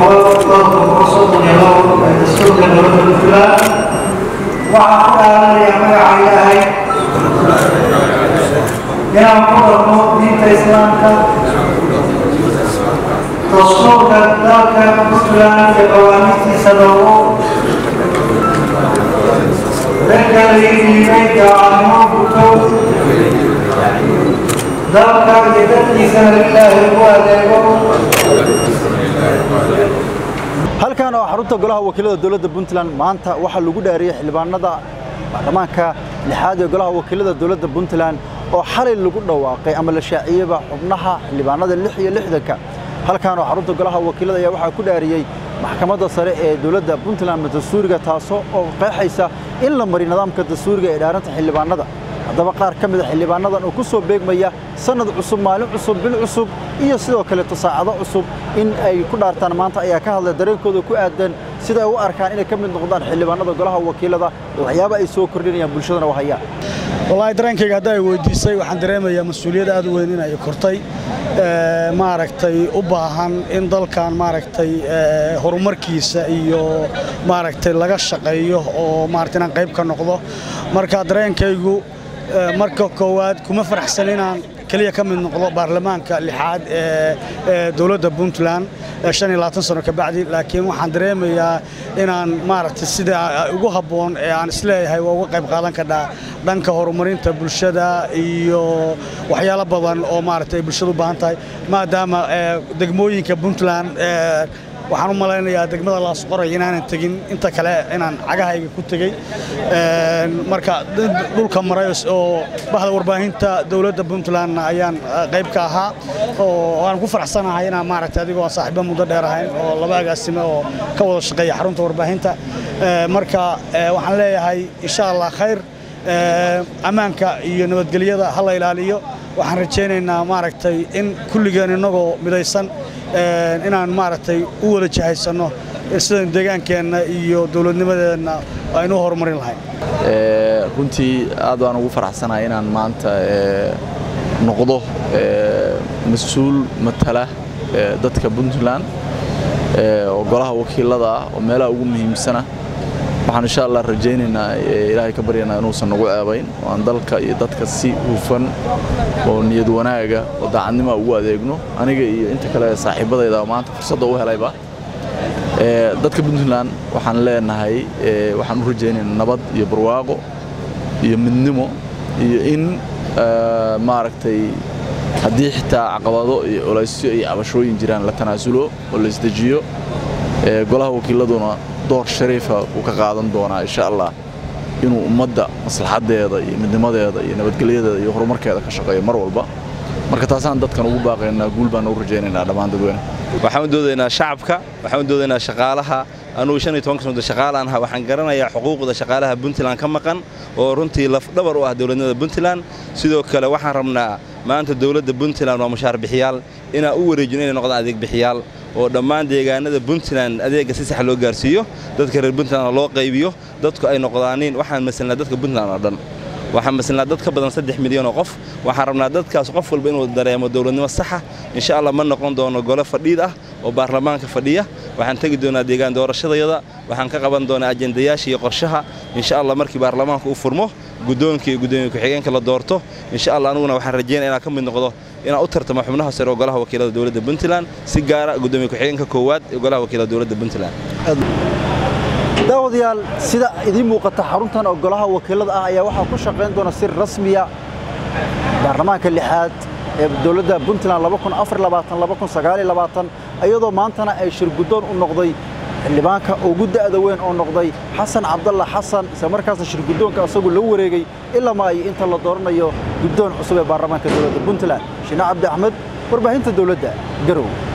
boqol dhowrka boqol soddon iyo labo ee dastuurka dowladda puntland waxaan ku dhaaranaya magaca ilaahay inaan ku dhaqmo diinta islaamka dastuurka dalka puntland iyo qawaaniintiisa dhowro dadka laga dhiibay daacadnimo guto dalka iyo dadkiisana ilaahay ugu adeego halkan oo xarunta golaha wakiilada dowladda puntland maanta waxaa lagu dhaariyey xildhibaanada baarlamaanka lixaad ee golaha wakiilada dowladda puntland oo xalay lagu dhawaaqay ama la shaaciyeyba xubnaha xildhibaanada lix iyo lixdanka halkan oo xarunta golaha wakiilada ayaa waxaa ku dhaariyey maxkamadda sare ee dowladda puntland dastuuriga taasoo oo qeexaysa in la mariyo nidaamka dastuuriga ee dhaaranta xildhibaanada haddaba qaar ka mida xildhibaanadan oo ku soo beegmaya sannad cusub maalin cusub bil cusub iyo sidoo kaleeto saacado cusub in ay ku dhaartaan maanta ayaa ka hadlay dareenkooda ku aadan sida ay u arkaan inay ka mid noqdaan xildhibaanada golaha wakiilada waxyaaba ay soo kordhinayaan bulshadana u hayaan wallaahi dareenkayga hadda ay weydiisay waxaan dareemayaa mas-uuliyad aad u weyn in ay kortay maaragtay u baahan in dalkan maaragtay horumarkiisa iyo maaragtay laga shaqeeyo oo maaragtay inaan qayb ka noqdo marka dareenkaygu marka koowaad kuma faraxsan inaan keliya ka mid noqdo baarlamaanka lixaad ee dowladda puntland shan iyo labaatan sano ka bacdi laakiin waxaan dareemayaa inaan maaragtay sida ugu habboon ee aan isleeyahay waa uga qayb qaadan kadhaa dhanka horumarinta bulshada iyo waxyaalo badan oo maaragtay ay bulshada u baahan tahay maadaama degmooyinka puntland waxaan u malaynayaa degmada laasqoray inaanan tegin inta kale inaan cagahayga ku tegey marka dhulka maray oo bahda warbaahinta dowladda puntlandna ayaan qayb ka ahaa oo aan ku faraxsanahay inaan maaragtay adigoo aan saaxiibo muddo dheer ahayn oo laba agaasime oo ka wada shaqeeya xarunta warbaahinta marka waxaan leeyahay insha allah khayr ammaanka iyo nabadgelyada ha la ilaaliyo waxaan rajaynaynaa maaragtay in kulligeen innagoo midaysan inaan maaragtay u wada jahaysanno sidan deegaankeenna iyo dowladnimadeenna aynu u horumarin lahayn runtii aad baan ugu faraxsanahay inaan maanta noqdo mas-uul matala dadka puntland oo golaha wakiilada ah oo meelaha ugu muhiimsana waxaan insha allah rajaynaynaa ilaahay ka baryanaa inuusan nagu ceebayn oo aan dalka iyo dadka si hufan oo niyad wanaaga oo daacadnima ugu adeegno aniga iyo inta kale saaxiibadayda maanta fursadda u helayba dadka puntland waxaan leenahay waxaan u rajaynaynaa nabad iyo barwaaqo iyo midnimo iyo in maaragtay haddii xitaa caqabado iyo colaysyo iyo cabashooyin jiraan la tanaasulo oo la isdejiyo golaha wakiiladuna door shariifa uu ka qaadan doonaa insha allah inuu ummadda maslaxaddeeda iyo midnimadeeda iyo nabadgelyadeeda iyo horumarkeeda ka shaqeeyo mar walba marka taasaan dadkan ugu baaqaynaa guul baan ugu rajaynaynaa dhammaan dadweyne waxaan u doodaynaa shacabka waxaan u doodaynaa shaqaalaha anugu shan iyo tobanka sano shaqaalaan ahaa waxaan garanayaa xuquuqda shaqaalaha puntland ka maqan oo runtii lafdhabar u ah dowladnimada puntland sidoo kale waxaan rabnaa maanta dowladda puntland waa mushaar bixiyaal inaan u wareejino inay noqdaan adeeg bixiyaal oo dhammaan deegaanada puntland adeegga si sax loo gaarsiiyo dadka reer puntland loo qaybiyo dadku ay noqdaaniin waxaan masalnaa dadka puntland oo dhan waxaan masalnaa dad ka badan saddex milyan oo qof waxaan rabnaa dadkaas qof walba inuu dareemo dowladnimo saxa insha allah ma noqon doono gole fadhiid ah oo baarlamaanka fadhiya waxaan tegi doonaa deegaan doorashadayada waxaan ka qaban doonaa ajendayaasha iyo qorshaha insha allah markii baarlamaanka u furmo guddoonka iyo guddoomiye ku-xigeenka la doorto insha allah aniguna waxaan rajaynaya inaan ka mid noqdo inaan u tartamo xubnaha sare oo golaha wakiilada dowladda puntland si gaara guddoomiye ku-xigeenka koowaad ee golaha wakiilada dowladda puntland daawadayaal sida idiin muuqata xaruntan oo golaha wakiilada ah ayaa waxaa ku shaqayn doona si rasmiya baarlamaanka lixaad ee dowladda puntland iyadoo maantana ay shir guddoon u noqday xildhibaanka ugu da'da weyn oo noqday xasan cabdalla xasan isla markaasna shir guddoonka asagu la wareegay ilama ay inta la dooranayo guddoon cusub ee baarlamaanka dowladda puntland shine cabdi axmed warbaahinta dowladda garow